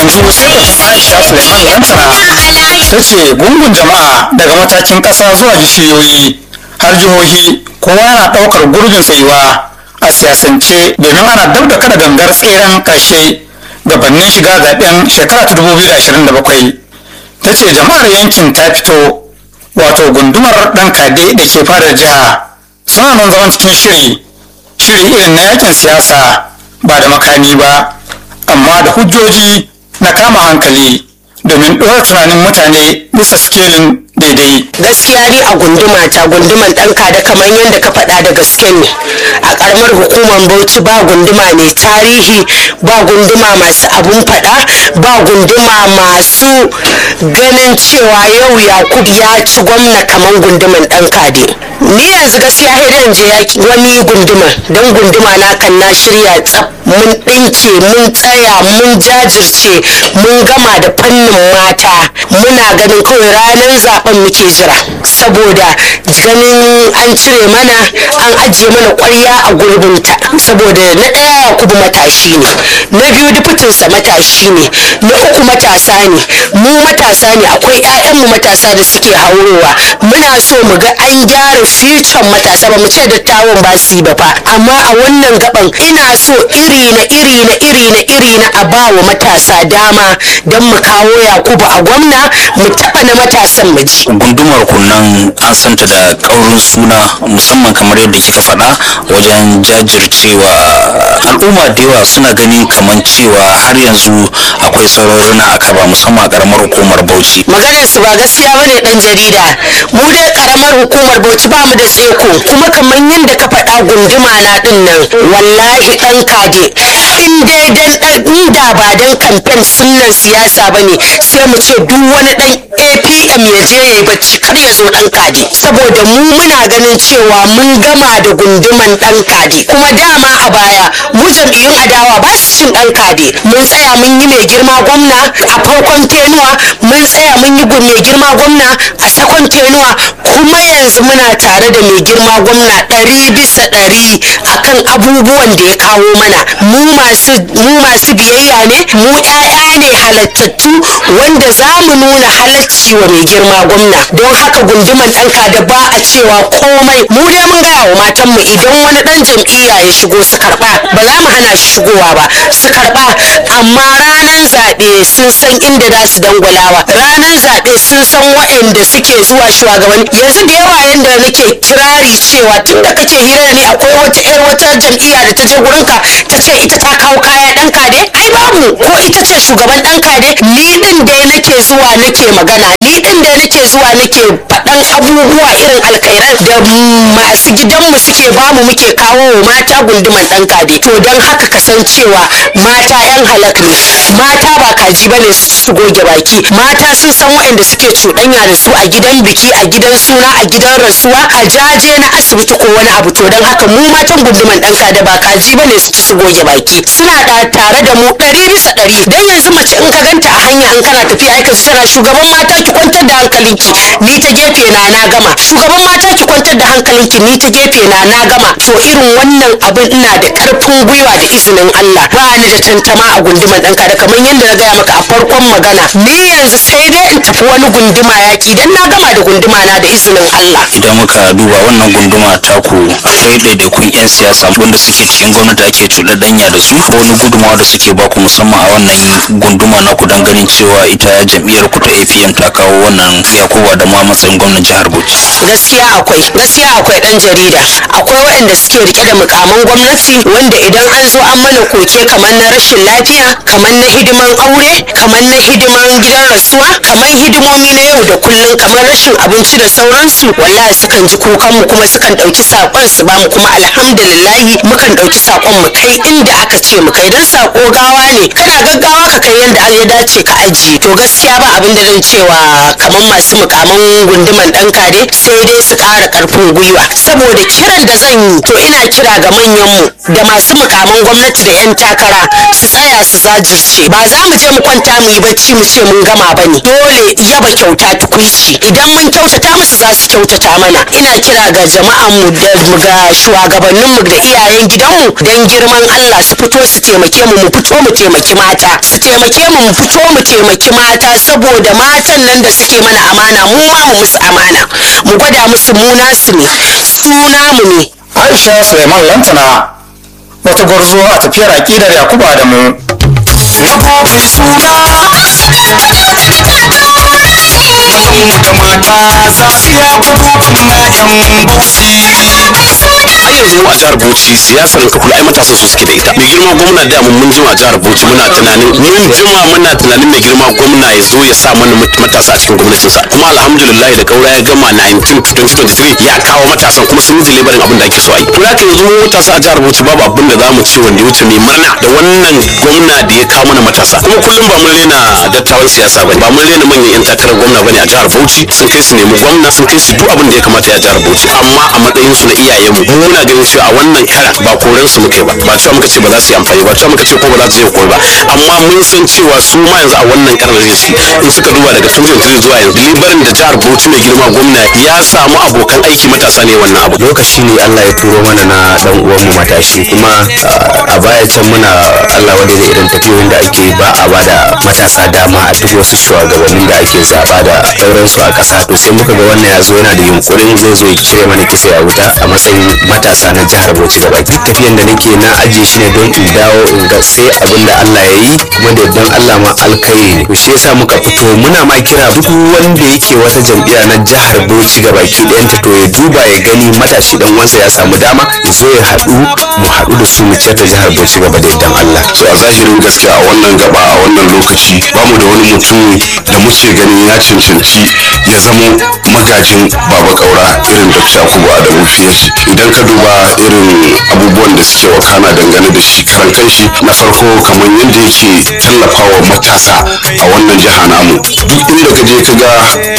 sosai aisha suleiman lantana ta ce gungun jama'a daga matakin ƙasa zuwa jishiyoyi har jihohi kowa yana ɗaukar gurbin tsayuwa a siyasance domin ana dab da kada gangar tseren ƙarshe gabanin shiga zaben shekara ta 2027 ta ce jama'ar yankin ta fito wato gundumar ɗan kade da ke fadar jiha suna nan zaman cikin shiri shiri irin na yakin siyasa ba da makami ba amma da hujjoji na kama hankali domin ɗora tunanin mutane bisa sikelin daidai gaskiya ni a gunduma ta gunduman ɗanka da kamar yadda ka faɗa da gaske ne a ƙaramar hukumar bauchi ba gunduma mai tarihi ba gunduma masu abun faɗa ba gunduma masu ganin cewa yau yakub ya ci gwamna kamar gunduman ɗan kade ni yanzu gaskiya haidan je yaki wani gunduma don gunduma na kan na shirya tsaf mun ɗinke mun tsaya mun jajirce mun gama da fannin mata muna ganin kawai ranar zaben muke jira saboda ganin an cire mana an ajiye mana kwarya a gurbinta saboda na ɗaya yakubu matashi ne na biyu dufutinsa matashi ne na uku matasa ne mu matasa ne akwai 'ya'yanmu matasa da suke haurowa muna so mu ga an gyara fiton matasa ba mu ce dattawan ba su yi ba fa amma a wannan gaban ina so iri na iri na iri na iri na a ba wa matasa dama don mu kawo yakubu a gwamna mu taɓa na matasan mu ji gundumar kunnan an santa da ƙaurin suna musamman kamar yadda kika faɗa wajen jajircewa al'umma da yawa suna ganin kamar cewa har yanzu akwai sauran na akaba musamman a ƙaramar hukumar bauchi maganar su ba gaskiya bane dan jarida mu dai karamar hukumar bauchi ba mu da tseko kuma kamar yadda ka faɗa gunduma na din nan wallahi dan kade in dai dan dan inda ba dan kamfen sunnan siyasa bane sai mu ce duk wani dan APM ya je yayi bacci kar ya zo dan kade saboda mu muna ganin cewa mun gama da gunduman dan kade kuma dama a baya mu jam'iyyun adawa ba su cin dan kade mun tsaya mun yi mai girma gwamna a farkon tenuwa mun tsaya mun yi gun mai girma gwamna a sakon tenuwa kuma yanzu muna tare da mai girma gwamna ɗari bisa ɗari akan abubuwan da ya kawo mana mu masu mu masu biyayya ne mu ƴaƴa ne halattattu wanda za mu nuna halacci wa mai girma gwamna don haka gunduman ɗanka da ba a cewa komai mu dai mun gaya wa matanmu idan wani ɗan jam'iyya ya shigo su karɓa ba za mu hana shi shigowa ba su karɓa amma ranar zaɓe sun san inda za su dangwalawa ranar zaɓe sun san waɗanda suke zuwa shugabanni yanzu da yawa yanda nake kirari cewa tun da kake hira ne akwai wata yar wata jam'iyya da ta je gurinka ta ce ita ta kawo kaya ɗan kade ai babu ko ita ce shugaban ɗan kade ni ɗin dai nake zuwa nake magana ni ɗin dai nake zuwa nake faɗan abubuwa irin alkairan da masu gidanmu suke bamu muke kawo wa mata gunduman ɗan kade to don haka kasancewa mata yan halak ne mata ba kaji ba ne su goge baki mata sun san waɗanda suke cuɗanya da su a gidan biki a gidan suna a gidan rasuwa a jaje na asibiti ko wani abu to don haka mu matan gunduman ɗanka da ba kaji ba ne su ci su goge baki suna da tare da mu ɗari bisa ɗari dan yanzu mace in ka ganta a hanya in kana tafiya aika tana shugaban mata ki kwantar da hankalinki ni ta gefe na na gama shugaban mata ki kwantar da hankalinki ni ta gefe na na gama to irin wannan abin ina da ƙarfin gwiwa da izinin Allah ba ni da tantama a gunduman ɗanka da kamar yadda na gaya maka a farkon magana ni yanzu sai dai in tafi wani gunduma yaƙi dan na gama da gunduma na da izinin Allah idan muka duba wannan gunduma taku akwai ɗaiɗaikun 'yan siyasa wanda suke cikin gwamnati ake cuɗaɗɗanya da su ko wani gudunmawa da suke baku musamman a wannan gunduma na ku don ganin cewa ita jam'iyyar ku ta apm ta kawo wannan yakuba da ma matsayin gwamnan jihar bauchi gaskiya akwai gaskiya akwai dan jarida akwai waɗanda suke rike da mukaman gwamnati wanda idan an zo an mana koke kamar na rashin lafiya kamar na hidiman aure kamar na hidiman gidan rasuwa kamar hidimomi na yau da kullum kamar rashin abinci da sauransu wallahi sukan ji kukan mu kuma sukan ɗauki saƙon su bamu kuma alhamdulillahi mukan ɗauki saƙon mu kai inda aka ce mu kai dan saƙo gawa ne kana gaggawa ka kai yanda ya dace ka zaji to gaskiya ba abin da zan cewa kamar masu mukaman gunduman dan kare sai dai su ƙara ƙarfin gwiwa saboda kiran da zan yi to ina kira ga manyanmu da masu mukaman gwamnati da 'yan takara su tsaya su zajirce ba za mu je mu kwanta mu yi bacci mu ce mun gama ba ne dole yaba kyauta tukuici idan mun kyautata musu za su kyautata mana ina kira ga jama'anmu da ga shugabanninmu da iyayen gidanmu don girman Allah su fito su taimake mu mu fito mu taimaki mata su taimake mu mu fito mu taimaki mata saboda matan nan da suke mana amana mu ma mu musu amana mu gwada musu mu nasu ne su namu ne aisha suleiman lantana wata gwarzo a tafiyar aƙidar yakubu adamu har yanzu mu a jihar Bauchi siyasar ka kula ai matasa su suke da ita mai girma gwamna da mun mun jima a jihar Bauchi muna tunanin mun jima muna tunanin mai girma gwamna ya zo ya sa mana matasa a cikin gwamnatinsa kuma alhamdulillah da kaura ya gama 19 2023 ya kawo matasan kuma sun yi deliverin abin da ake so a yi to haka yanzu mu matasa a jihar Bauchi babu abin da za mu ce wanda ya wuce mai murna da wannan gwamna da ya kawo mana matasa kuma kullum ba mun rena dattawan siyasa bane ba mun rena manyan yan takarar gwamna bane a jihar Bauchi sun kai su nemi gwamna sun kai su duk abin da ya kamata ya jihar Bauchi amma a matsayin su na iyayenmu mu muna ganin cewa a wannan kara ba koren su muke ba ba cewa muka ce ba za su yi amfani ba cewa muka ce ko ba za su je koyi ba amma mun san cewa su ma yanzu a wannan karar da su in suka duba daga 2023 zuwa yanzu libarin da jihar Bauchi mai girma gwamna ya samu abokan aiki matasa ne wannan abu lokaci ne Allah ya turo mana na dan uwan mu matashi kuma a baya can muna Allah wanda da irin tafiyoyin da ake ba a bada matasa dama a duk wasu shugabannin da ake zaba da sauransu a ƙasa to sai muka ga wannan ya zo yana da yunkurin zai zo ya cire mana kisa ya wuta a matsayin matasa na jihar Bauchi gaba duk tafiyan da nake na ajiye shi ne don in dawo in ga sai abin da Allah ya yi kuma da yardan Allah ma alkai ne to shi yasa muka fito muna ma kira duk wanda yake wata jam'iyya na jihar Bauchi gaba ki ɗayanta to ya duba ya gani matashi dan wansa ya samu dama ya zo ya haɗu mu haɗu da su mu ciyar da jihar Bauchi gaba da yardan Allah so a zahirin gaskiya a wannan gaba a wannan lokaci ba mu da wani mutum da muke ganin ya cancanci ya zamo magajin baba kaura irin dr yakubu adamu fiye idan ka duba irin abubuwan da suke wakana dangane da shi karan kanshi na farko kamar yadda yake tallafawa matasa a wannan jiha namu duk inda ka je ka ga